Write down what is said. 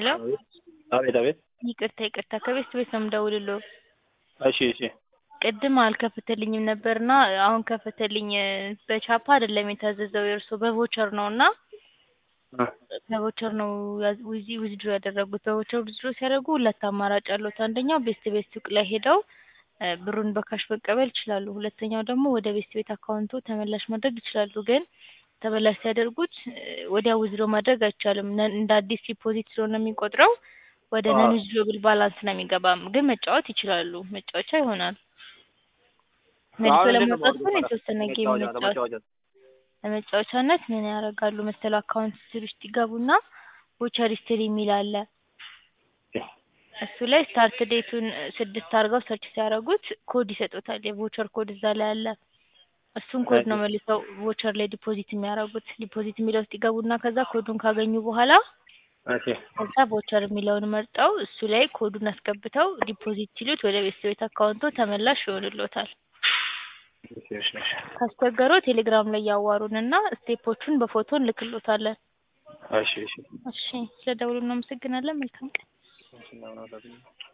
ሄሎ አቤት አቤት። ይቅርታ ይቅርታ ከቤት ቤት ነው የምደውልልዎ። እሺ እሺ ቅድም አልከፈተልኝም ነበርና አሁን ከፈተልኝ። በቻፓ አይደለም የታዘዘው የእርስዎ በቮቸር ነው እና በቮቸር ነው ዊዚ ዊዝድሮ ያደረጉት። በቮቸር ዊዝድሮ ሲያደርጉ ሁለት አማራጭ አለዎት። አንደኛው ቤስት ቤት ሱቅ ላይ ሄደው እ ብሩን በካሽ መቀበል ይችላሉ። ሁለተኛው ደግሞ ወደ ቤስት ቤት አካውንቶ ተመላሽ ማድረግ ይችላሉ። ግን ተመላሽ ሲያደርጉት እ ወዲያው ዊዝድሮ ማድረግ አይቻልም። ነን እንደ አዲስ ዲፖዚት ስለሆነ የሚቆጥረው ወደ አዎ። ነን ዊዝድሮብል ባላንስ ነው የሚገባም። ግን መጫወት ይችላሉ። መጫወቻ ይሆናል። መልሶ አሁን እንዴት ነው ለማውጣት ግን የማወርደው? የተወሰነ ጌም ለመጫወቻ መጫወት ለመጫወቻ ለመጫወቻነት ምን ያደርጋሉ መሰለው አካውንት ሂስትሪ ውስጥ ይገቡና ቮቸር ሂስትሪ የሚል አለ። እሱ ላይ ስታርት ዴቱን ስድስት አድርገው ሰርች ሲያደርጉት ኮድ ይሰጡታል። የቮቸር ኮድ እዛ ላይ አለ። እሱን ኮድ ነው መልሰው ቮቸር ላይ ዲፖዚት የሚያደርጉት። ዲፖዚት የሚለው ውስጥ ይገቡና ከዛ ኮዱን ካገኙ በኋላ እሺ ከዛ ቮቸር የሚለውን መርጠው እሱ ላይ ኮዱን አስገብተው ዲፖዚት ሲሉት ወደ ቤተሰብ ቤት አካውንቶ ተመላሽ ይሆንልዎታል። እሺ እሺ እሺ ካስቸገረው ቴሌግራም ላይ ያዋሩን እና ስቴፖቹን በፎቶ እንልክልዎታለን። እሺ እሺ እሺ ስለደውሉ እናመሰግናለን። መልካም ቀን። እሺ እናመሰግናለን።